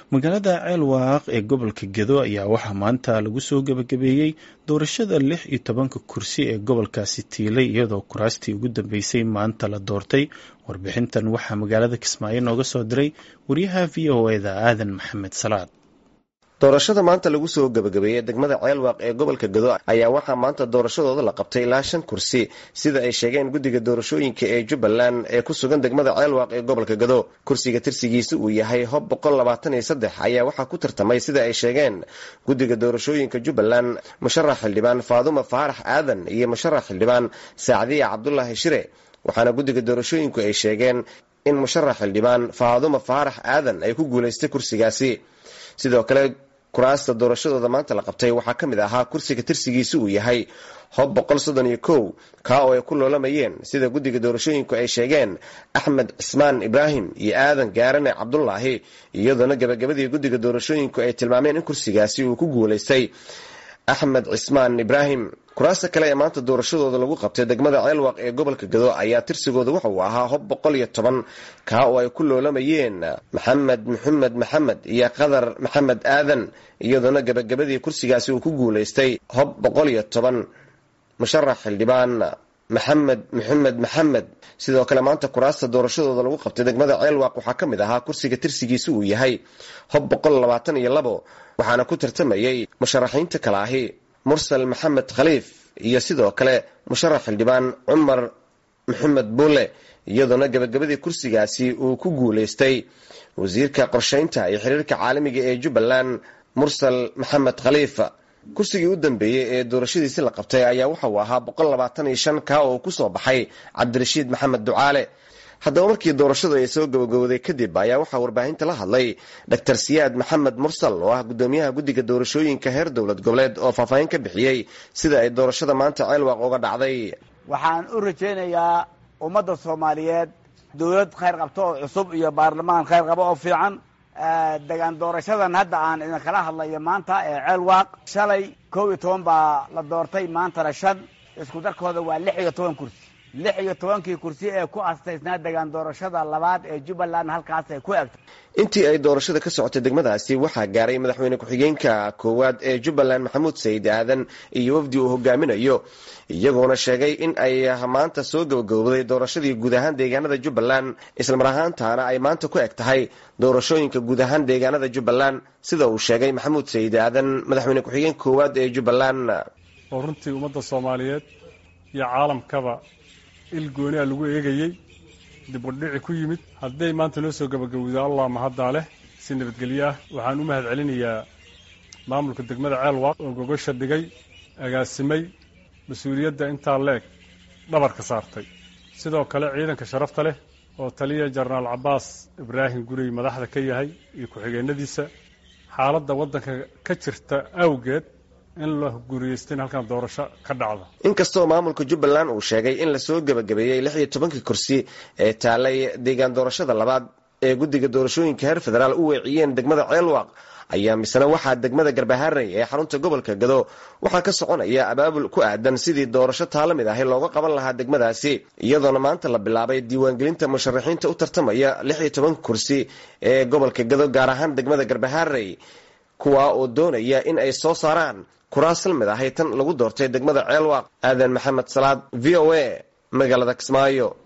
magaalada ceelwaaq ee gobolka gedo ayaa waxaa maanta lagu soo gebagabeeyey doorashada lix iyo tobanka kursi ee gobolkaasi tiilay iyadoo kuraastii ugu dambeysay maanta la doortay warbixintan waxaa magaalada kismaayo nooga soo diray wariyaha v o eda aadan maxamed salaad doorashada maanta lagu soo gebagabeeyey degmada ceelwaaq ee gobolka gado ayaa waxaa maanta doorashadooda la qabtay ilaa shan kursi sida ay sheegeen guddiga doorashooyinka ee jubbaland ee ku sugan degmada ceelwaaq ee gobolka gado kursiga tirsigiisa uu yahay hob boqol labaatan iyo saddex ayaa waxaa ku tartamay sida ay sheegeen guddiga doorashooyinka jubbaland musharax xildhibaan faaduma faarax aadan iyo musharax xildhibaan saacdiya cabdulaahi shire waxaana guddiga doorashooyinku ay sheegeen in musharax xildhibaan faaduma faarax aadan ay ku guulaystay kursigaasi sidoo kale kuraasta doorashadooda maanta la qabtay waxaa ka mid ahaa kursiga tirsigiisa uu yahay hob boqol soddon iyo kow kaa oo ay ku loolamayeen sida guddiga doorashooyinku ay sheegeen axmed cismaan ibraahim iyo aadan gaarane cabdulaahi iyadoona gabagabadii guddiga doorashooyinku ay tilmaameen in kursigaasi uu ku guulaystay axmed cismaan ibraahim kuraasta kale ee maanta doorashadooda lagu qabtay degmada ceelwaq ee gobolka gado ayaa tirsigooda waxa uu ahaa hob boqol iyo toban kaa oo ay ku loolamayeen maxamed maxamed maxamed iyo qadar maxamed aadan iyadoona gabagabadii kursigaasi uu ku guulaystay hob boqol iyo toban musharax xildhibaan maxamed maxamed maxamed sidoo kale maanta kuraasta doorashadooda lagu qabtay degmada ceelwaq waxaa ka mid ahaa kursiga tirsigiisa uu yahay hob boqol labaatan iyo labo waxaana ku tartamayay musharaxiinta kale ahi mursal maxamed khaliif iyo sidoo kale musharax xildhibaan cumar maxamed buule iyadoona gabagabadii kursigaasi uu ku guulaystay wasiirka qorshaynta iyo xiriirka caalamiga ee jubbaland mursal maxamed khaliif kursigii u dambeeyey ee doorashadiisi la qabtay ayaa waxa uu ahaa boqol labaatan iyo shan kaa oo kusoo baxay cabdirashiid maxamed ducaale haddaba markii doorashadu ay soo gabagabowday kadib ayaa waxaa warbaahinta la hadlay dor siyaad maxamed mursal oo ah gudoomiyaha guddiga doorashooyinka heer dowlad goboleed oo faahfaahin ka bixiyey sida ay doorashada maanta ceelwaaq uga dhacday waxaan u rajaynayaa ummadda soomaaliyeed dowlad khayr qabto oo cusub iyo baarlamaan khayr qabo oo fiican degaan doorashadan hadda aan idinkala hadlayo maanta ee ceelwaaq shalay kow iyo toban baa la doortay maantana shan isku darkooda waa lix iyo toban kursi lix iyo tobankii kursi ee ku astaysnaa degaan doorashada labaad ee jubbaland halkaas ay ku egtay intii ay doorashada ka socotay degmadaasi waxaa gaaray madaxweyne ku-xigeenka koowaad ee jubbaland maxamuud sayid aadan iyo wafdi uu hogaaminayo iyagoona sheegay in ay maanta soo gabagabowday doorashadii guud ahaan deegaanada jubbaland islamar ahaantaana ay maanta ku eg tahay doorashooyinka guud ahaan deegaanada jubbaland sida uu sheegay maxamuud sayid aadan madaxweyne ku-xigeenka koowaad ee jubbaland oo runtii ummadda soomaaliyeed iyo caalamkaba il gooni a lagu eegayey dib udhici ku yimid hadday maanta noo soo gabagabowda allah mahaddaa leh si nabadgelyo ah waxaan u mahad celinayaa maamulka degmada ceelwaaq oo gogosha dhigay agaasimay mas-uuliyadda intaa leeg dhabarka saartay sidoo kale ciidanka sharafta leh oo taliya jenaraal cabbaas ibraahim gurey madaxda ka yahay iyo ku-xigeenadiisa xaaladda waddanka ka jirta awgeed in la guriyeysta in halkan doorasho ka dhacdo inkastoo maamulka jubbaland uu sheegay in lasoo gebagabeeyey lix iyo tobankii kursi ee taalay deegaan doorashada labaad ee guddiga doorashooyinka heer federaal u weeciyeen degmada ceelwaaq ayaa misena waxaa degmada garbaharey ee xarunta gobolka gado waxaa ka soconaya abaabul ku aadan sidii doorasho taala mid ahi looga qaban lahaa degmadaasi iyadoona maanta la bilaabay diiwaangelinta musharaxiinta u tartamaya lix iyo tobanka kursi ee gobolka gado gaar ahaan degmada garbaharey kuwaa oo doonaya in ay soo saaraan kuraas la mid ahay tan lagu doortay degmada ceelwaaq aadan maxamed salaad v o a magaalada kismaayo